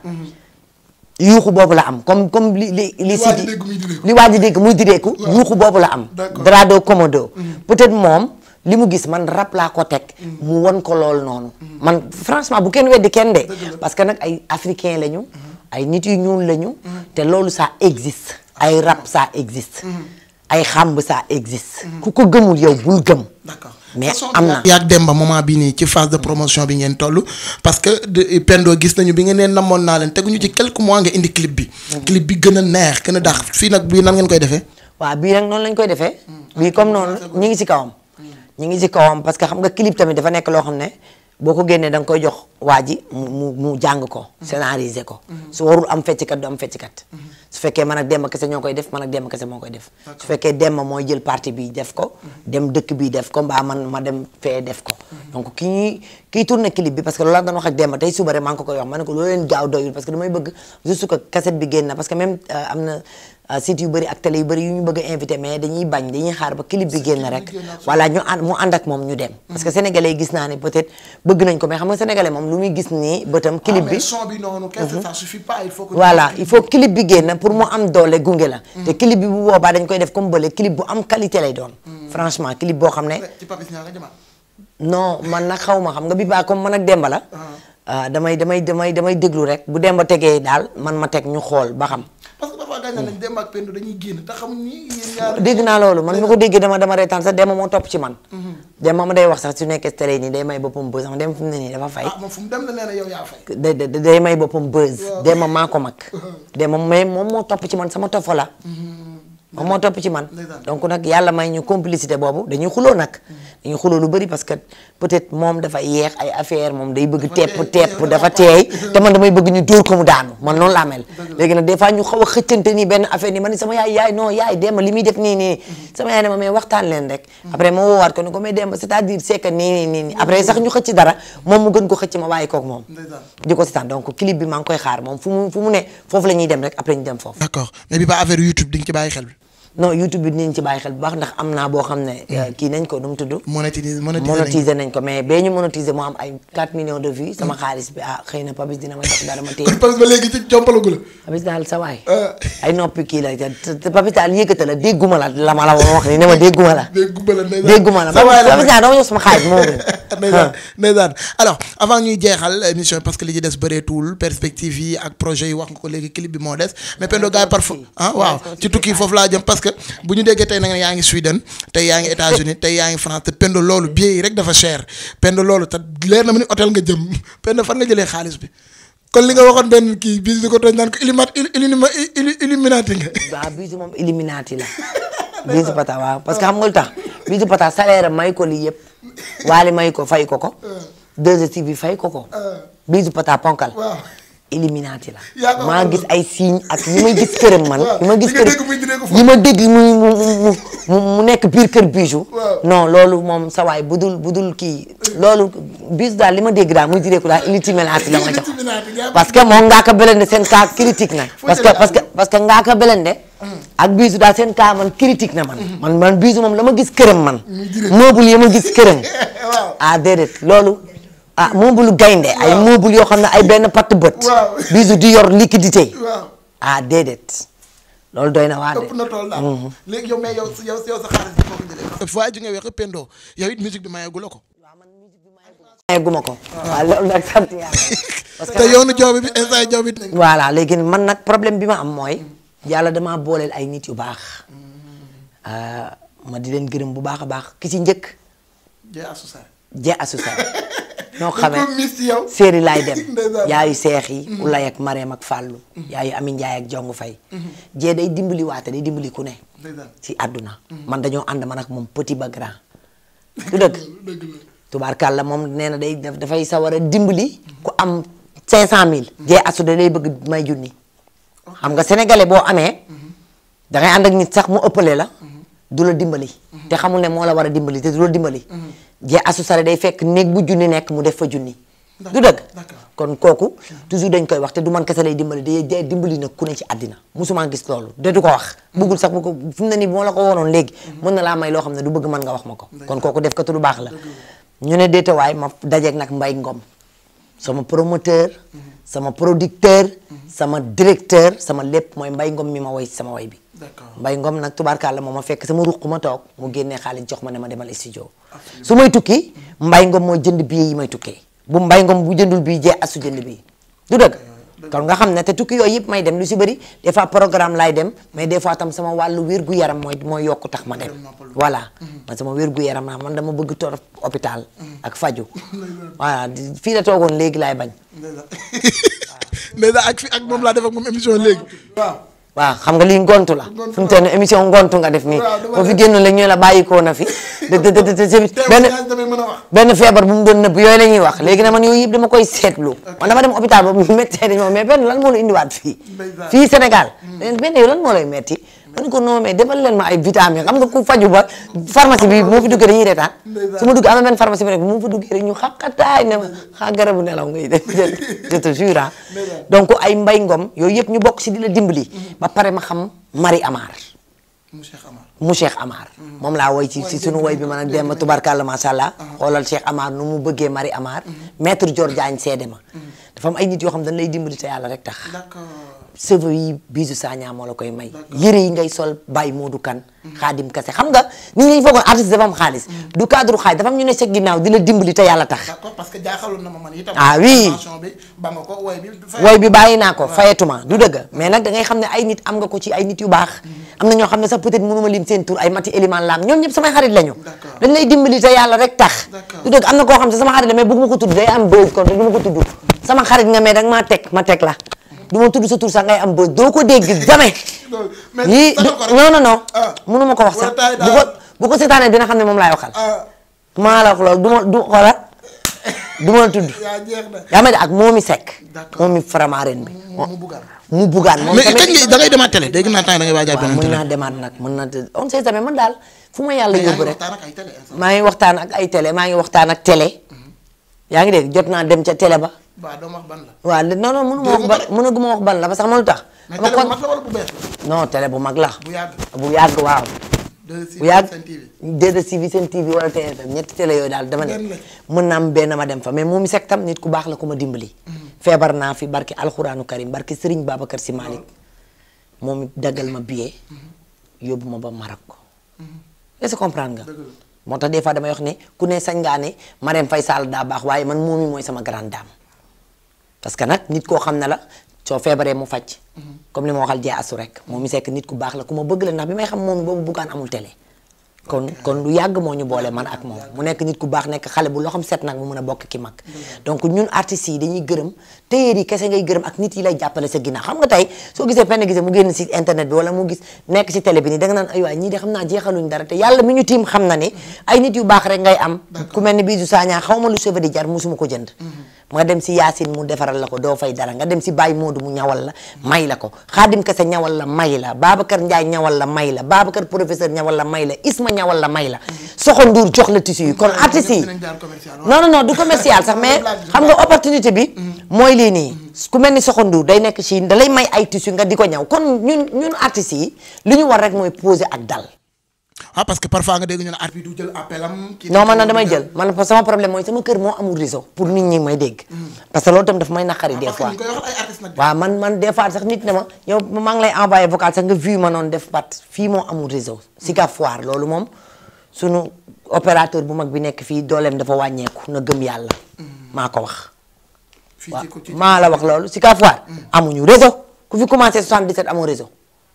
yuuxu boobu la am comme comme li li li waa ji si dégg muy direeku. li waa ji dégg muy direeku yuuxu boobu la am D'accord. drado komodo peut-être moom li mu gis man rap laa ko teg mu won ko lool noonu man franchement bu kenn weddi kenn de parce que nag ay africain lañu ay nit yu ñuul lañu te loolu ça existe ay rap ça existe ay xamb ça existe ku ko gëmul yow bul gëm d'accord mais am na yaag Demba moment bi nii ci phase de promotion bi ngeen toll parce que de Pendo gis nañu bi ngeen nee namoon naa leen teguñu ci quelques mois nga indi clip bi. clip bi gën a neex gën a dax fii nag bii nan ngeen koy defee. waaw bii nag noonu lañ koy defee bii comme noonu ñi ngi ci kawam ñi ngi ci kawam parce que xam nga clip tamit dafa nekk loo xam ne boo ko génnee da nga koy jox waa ji mu mu mu jàng ko scénariser ko su warul am fecckat du am fecckat su fekkee man ak Demba kese ñoo koy def man ak Demba kese moo koy def su fekkee Demba mooy jël partie bi def ko dem dëkk bi def ko mbaa man ma dem fee def ko donc ki ñuy kiy tourné clip bi parce que loolu laa doon wax ak Demba tey suba rek maa ngi ko koy wax ma ne ko loolu leen gaaw doyul parce que damay bëgg juste que cassette bi génn na parce que même euh, am na euh, site yu bëri ak télé yu bëri yu ñu bëgg a invité mais dañuy bañ dañuy xaar ba clip bi génn rek voilà ñu ànd mu ànd ak moom ñu dem parce que sénégalais yi gis naa ne peut-être bëgg nañ ko mais xam nga sénégalais moom lu muy gis nii bëtam clip bi son bi noonu. kese ça suffit pas il faut que. voilà il faut clip bi génn pour mu am doole gunge la te clip bi bu boobaa dañ koy def comme bële clip bu am qualité lay doon franchement clip boo xam ne ci Papis ñaa nga jëmaat. non man nag xaw ma xam nga bi baa comme man ak Demba la ah, damay damay damay damay déglu rek bu Demba tegee daal man ma teg ñu xool ba xam parce que parfois gaañ nañ Demba ak Pendo dañuy génn te xamuñ ni yéen ñaar. dégg naa loolu man mi ko déggee dama dama reetaan sax Demba moo topp ci man Demba ma day wax sax su nekkee télé nii day may boppam buzz xam Demba fu mu ne nii dafa fay ah moom fu mu dem la nee na yow yaa fay. day day day may boppam buzz Demba maa ko mag Demba mais moom moo topp ci man sama tofo la moom moo topp ci man Ndeysaan. donc nag yàlla may ñu complicité boobu dañuy xuloo nag dañuy xuloo lu bëri parce que peut-être moom dafa yeex ay affaire moom day bëgg tepp teey, tepp yow dafa dafa teey te man damay bëgg ñu dóor ko mu daanu man noonu laa mel léegi nag des fois ñu xaw a xëccante nii benn affaire nii man ni sama yaay yaay non yaay Demba li muy def nii nii sama yaay ne ma mais waxtaan leen rek après ma woowaat ko ne ko mais Demba c'est-à-dire c'est que nii nii nii nii après sax ñu xëcc dara moom mu gën ko xëcc ma bàyyi kook moom Ndeysaan. di ko seetaan donc clip bi maa ngi koy xaar moom fu mu fu mu ne foofu la ñuy dem rek après ñu dem foofu d'accord mais bi ba affaire YouTube di nga ci bàyyi xel. non YouTube bi dinañ ci bàyyi xel bu baax ndax am naa boo xam ne euh, kii nañ ko nu mu tudd monétiser monétiser nañ monétiser nañ ko mais bee ñu monétiser moo am ay 4 millions de vues sama xaalis bi ah xëy na Papis dina ma jox dara ma téye parce que ba léegi ci jompalagu la. Papis daal sa waay Ah. ay noppi kii la te te Papis daal yëkkata la dégguma la la ma la wax ni ne ma dégguma la dégg gumba la ndeysaan. dégguma la sa waay la Papis daal dama jox sama xaalis moo gën ndeysaan ndeysaan alors avant ñuy jeexal émission parce que li ci des bëreetul perspective yi ak projet yi wax nga ko léegi clip bi moo des mais Pendo gars yi parfois ah waaw ci tukki foofu laa jëm parce que bu ñu déggee tey nag yaa ngi Sweden tey yaa ngi États-Unis tey yaa ngi France te Pendo loolu billet yi rek dafa cher Pendo loolu te leer na ma ni hôtel nga jëm Pendo fan nga jëlee xaalis bi kon li nga waxoon benn kii bis di ko tooñ naan ko illumat illuminati nga waaw bisu moom Illuminati la bisu pata waaw parce que xam nga lu tax bisu pata salaire am may ko lii yëpp waali may ko fay ko ko 2STV bi fay ko ko bisu pata ponkal waaw Illuminati la Yaa ko maa waxoon. gis ay signes ak yi ma gis këram man Waaw, yi ma gis yi nga këram dégg muy diree ko fa. yi ma dégg muy mu mu mu mu nekk biir kër bijou Waaw. non loolu moom sa waay bu dul bu dul kii loolu bisu daal li ma dégg daal muy diree ko daal Illuminati la ma jox Illuminati nga parce que moom ngaa ko belende seen cas critique na Foo parce que jëlee parce que parce que ngaa ko belende ak bisu daal seen cas man critique na man man man bisu moom la ma gis këram man meuble yi ma gis këram waaw ah déedéet loolu ah meuble gaynde ay meuble yoo xam ne ay benn patt bët Waaw. bisu di yor liquidité waaw ah déedéet loolu doy na waar de ëpp na tool daal léegi yow mais yow yow yow sa xaalis bi foo ko jëlee fois ji nga weex Pendo yow it musique bi mayeegu la ko mayeguma ko waaw loolu nag sant yàlla parce te que yoonu jaww bi instant jaww bi voilà léegi man nag problème bi ma am mooy yàlla damaa booleel ay nit yu baax ah, ma di leen gërëm bu baax a baax ki ci njëkk jee associé Dieng Assoussar ñoo xamee ko mis ci yow. séeri laay dem Ndeysaan. yaayu seex yi ulay ak mareem ak fàllu yaayu ami njaay ak jongu fay jee day dimbali waate day dimbali ku ne Ndeysaan. ci àdduna man dañoo ànd man ak moom petit ba grand du dëgg dëgg la. tubaarkàlla moom nee na day daf- dafay sawar a dimbali ku am 500000 jee asu da lay bëgg may junni xam nga sénégalais boo amee dangay ànd ak nit sax mu ëppale la du la dimbali te xamul ne moo la war a dimbali te du la dimbali jee asu sare day fekk néeg bu junni nekk mu def fa junni du dëgg d'accord. kon kooku toujours dañ koy wax te du man kese lay dimbali day day dimbali nag ku ne ci àddina musuma gis loolu de du ko wax buggul sax bu ko fi mu ne nii moo la ko wonoon léegi mën na laa may loo xam ne du bëgg mën nga wax ma ko kon kooku def ko te lu baax la ñu ne déetawaay ma dajeeg nag mbay ngom sama promoteur sama producteur sama directeur sama lépp mooy mbay ngom mi ma woy sama woy bi D'accord. mbay ngom nag tubaarkàlla moo ma fekk sama ruq ma toog mu génnee xaalis jox ma ne ma demal studio su may tukki mbay ngom mooy jënd billet yi may tukkee bu mbay ngom bu jëndul bii jee asu jënd bii du dëgg kon nga xam ne te tukki yooyu yëpp may dem lu si bëri des fois programme laay dem mais des fois tam sama wàllu wér-gu-yaram mooy mooy yokku tax ma dem voilà man sama wér-gu-yaram naa man dama bëgg torop hôpital ak faju voilà di- fii la toogoon léegi laay bañ Ndeysaan ak fi ak moom laa def ak moom émission léegi. waaw. waaw xam nga lii ngontu la Ngontu fi mu toll nii émission ngontu nga def nii Waaw, dama boo fi def- génnoon léegi ñu la bàyyikoo na fi de de de de de benn Témoignage damay mën a wax. benn feebar bu mu doon nëbb yooyu la ñuy wax léegi na man yooyu yëpp dama koy seetlu man dama dem hôpital ba mu méttee dañu ma mais benn lan moo la indiwaat fii Ndeysaan. fii Sénégal benn yow lan moo lay metti ma ne ko non mais defal leen ma ay vitamines xam nga ku faju ba pharmacie bi moo fi duggee dañuy reetaan Ndeysaan. su ma duggee am na benn pharmacie bi rek bu ma fa duggee rek ñu xaqataay ne ma xaa garabu nelaw ngay def je te jure ah Ndeysaan. donc ay mbay ngom yooyu yëpp ñu bokk si di la dimbali ba pare ma xam Marie Amar mu Cheikh Amar. mu Cheikh Amar moom laa woy ci ci sunu woy bi man ak Demba tubarkalla macha allah xoolal Cheikh Amar nu mu bëggee Marie Amar maître Dior Diagne seede ma dafa am ay nit yoo xam dañ lay dimbali te yàlla rek tax d'accord. cheveux yi bisu Sagna moo la koy may yëre yi ngay sol Baye Modou Kane Xaadim Kase xam nga nit ñi foogoon artiste dafa am xaalis du cadre xaalis dafa am ñu ne sa ginnaaw di la dimbali te yàlla tax d'accord parce que jaaxaloon na ma man itam. Ah oui. Attention bi ba nga ko woy bi. fay- woy bi bàyyi naa ko fayetuma du dëgg mais nag da ngay xam ne ay nit am nga ko ci ay nit yu baax am na ñoo xam ne sax peut-être mënuma lim seen tur ay mati éliman laam ñoom ñëpp samay xarit lañu D'accord. dañ lay dimbali te yàlla rek tax D'accord. du dëgg am na koo xam ne sama xarit la mais bëgguma ko tudd day am bëj kon du ma ko tudd sama xarit nga mais danga maa teg ma teg la du ma tudd sa tur sax ngay am bëj doo ko dégg jamais Non, mais yii sagal ko rek. non non non Ah. mënuma ko wax Wala sax taay bu ko daal. bu ko seetaanee dina xam ne moom laay waxal ah maa la wax loolu du ma du xoolal du ma la tudd yaa jeex na. yaa ma de ak moomi sekk D'accord. moomi faramareen bi mu mu buggaan. mu bugaan moom mais tamit kañ ngay da ngay demaat télé dégg naa temps da ngay waajal waaw beneen mën télé. naa demaat nag mën na on sait jamais man daal fu ma yàlla yaa ngi yóbbu rek waxtaan ak ay télé instant. maa ngi waxtaan ak ay télé maa ngi waxtaan ak télé yaa ngi dégg jot naa dem ca télé ba waaw doo ma wax ban la. waaw li- non non mënu ma wax Dégg ban nga ko mënaguma wax ban la parce que xam nga lu tax mais dama télé kon bu mag la wala bu bees la. non télé bu mag la bu yàgg. bu yàgg waaw de si bu yàgg Sen TV. DDTV Sen TV wala TFM ñetti télé yooyu daal dama ne Benn la. mën naa am benn ma dem fa mais moom mi sekk tam nit ku baax la ku ma dimbali. feebar naa fi barki alxuraanu karim barki Serigne Babacar Sy Malick moom it daggal ma billet yóbbu ma ba Maroc. est-ce que comprendre nga. Dëgg la. moo tax des fois damay wax ne ku ne sañ ngaa ne Marème Faye Sall daa baax waaye man moom mi mooy sama grande dame. parce que nag nit koo xam ne la soo feebaree mu faj. comme li ma waxal jee asu rek moom mi sekk nit ku baax la ku ma bëgg la ndax bi may xam moom boobu buggaan amul télé. kon kon lu yàgg moo ñu boole man ak moom mu nekk nit ku baax nekk xale bu loo xam set nag mu mën a bokk ki mag donc ñun artistes yi dañuy gërëm téyeer yi kese ngay gërëm ak nit yi lay jàppale sa ginnaaw xam nga tey soo gisee penn gisee mu génn si internet bi wala mu gis nekk si télé bi nii da nga naan ay waay ñii de xam naa jeexaluñ dara te yàlla mi ñu tiim xam na ne ay nit yu baax rek ngay am ku mel ni Bijou Sagna xaw ma lu cheveux di jar musuma ko jënd nga dem si Yacine mu defaral la ko doo fay dara nga dem si Baye Modou mu ñawal la may la ko Khadim Kase ñawal la may la Babacar Ndiaye ñawal la may la Babacar professeur ñawal la may la Isma ñawal la may la Soxo Ndour jox la tissu yi kon artistes yi dinañ jaar commercial waaw. non non non du commercial sax mais xam nga opportunité bi mooy lii nii ku mel ni Soxo Ndour day nekk Chine da lay may ay tissu nga di ko ñaw kon ñun ñun artistes yi li ñu war rek mooy poser ak dal ah parce que parfois nga dégg ñu ne arbitre du jël appel am. kii non man na damay jël man sama problème mooy sama kër moo amul réseau pour nit ñi may dégg parce que loolu tam daf may naqari des parce que fois ñu koy waxal ay artistes nag. waaw man man des fois sax nit ne ma yow maa ngi lay envoyé vocal sax nga vu ma noonu def bat fii moo amul réseau si ka foire loolu moom sunu opérateur bu mag bi nekk fii dooleem dafa wàññeeku na gëm yàlla maa ko wax fii waaw ci ko ci maa la wax loolu si ka foire amuñu réseau ku fi commencé 77 amoo réseau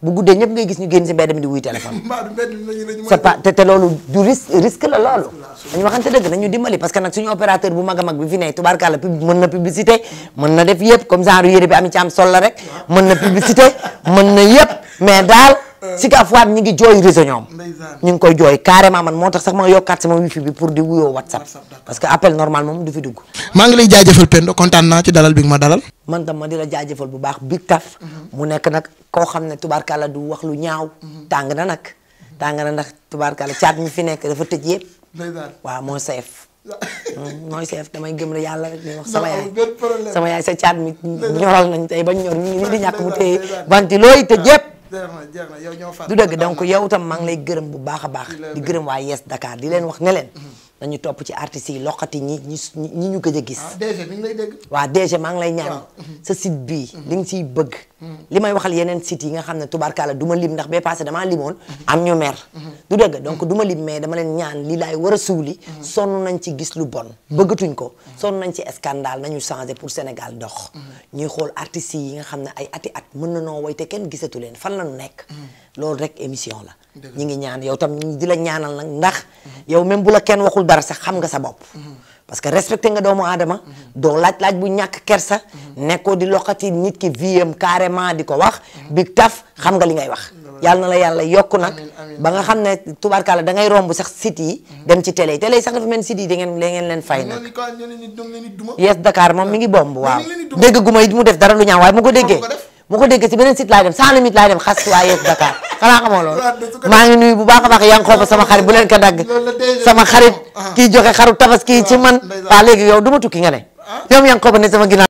bu guddee ñëpp ngay gis ñu génn si mbedd mi di wuy téléphone mbaa du mbedd mi lañu lañu c'est pas te te loolu du risque risque la loolu dañu waxante dëgg nañu dimbali parce que nag suñu opérateur bu mag a mag bi fi ne tubaarkàlla pub mën na publicité mën na def yëpp comme genre yére bi ami ci am sol la rek mën na publicité mën na yëpp mais daal si ka fois ñi ngi jooy réseau ñoom Ndeysaan. ñu ngi koy jooy carrément man moo tax sax ma yokkaat sama wifi bi pour di wuyoo whatsapp parce que appel normal moom du fi dugg maa ngi lay jaajëfal Pendo kontaan naa ci dalal bi nga ma dalal man tam ma di la jaajëfal bu baax Big Taf mu nekk nag koo xam ne tubaarkàlla du wax lu ñaaw tàng na nag tàng na ndax tubaarkàlla caat mi fi nekk dafa tëj yëpp ndeysaan waaw mooy seef mooy seef damay gëm la yàlla rek di wax sama Non, yaay amul benn problème. sama yaay sa caat mi ñoral nañ tey ba ñor ñu ngi nii di ñàkk mu téye ndeysaan. banti looy tëj yëpp jeex na jeex na yow ñoo fàtte du dëgg donc yow tam maa ngi lay gërëm bu baax a baax di gërëm waa Yes Dakar di leen wax ne leen nañu topp ci artistes yi loxati ñi ñi ñi ñu gëj a gis ah DG mi ngi lay dégg waa DG maa ngi lay ñaan sa site bii li nga siy bëgg li may waxal yeneen sites yi nga xam ne tubaarkàlla du ma lim ndax bee passé damaa limoon am ñu mer du dëgg donc du ma lim mais dama leen ñaan li laay war a suuli sonn nañ ci gis lu bon bëggatuñ ko sonn nañ ci scandale nañu changé pour Sénégal dox ñuy xool artistes yi nga xam ne ay ati at mën na noo woy te kenn gisatu leen fan la ñu nekk loolu rek émission la ñi ngi ñaan yow tam ñi di la ñaanal nag ndax yow même bu la kenn waxul dara sax xam nga sa bopp parce que respecté nga doomu aadama doo laaj-laaj bu ñàkk kersa nekkoo di loxati nit ki viem carrément di ko wax Big Taf xam nga li ngay wax yàlla na la yàlla yokk nag ba nga xam ne tubaarkàlla da ngay romb sax site yi dem ci télé yi télé yi sax dafa mel ni site yi da ngeen da ngeen leen fay nag ñoo ni ko ñoo ni ñoo ni duma Yes Dakar moom mi ngi bomb waaw ngi leen di duma. dégg gu ma it mu def dara lu ñaaw waaye mu ko déggee ko def? mu ko déggee si beneen site laay dem sans limite laay dem xas waa Yes Dakar xanaa xamoo loolu Waaw, de su ko maa ngi nuyu bu baax a baax yaa ngi xoofa sama xarit bu leen ko dagg loolu la déjà sama xarit ah. kii joxe xaru tabaski ci man ndeysaan. waa léegi yow du ma tukki nga ne yow yaa ngi xoofa ne sama ginnaaw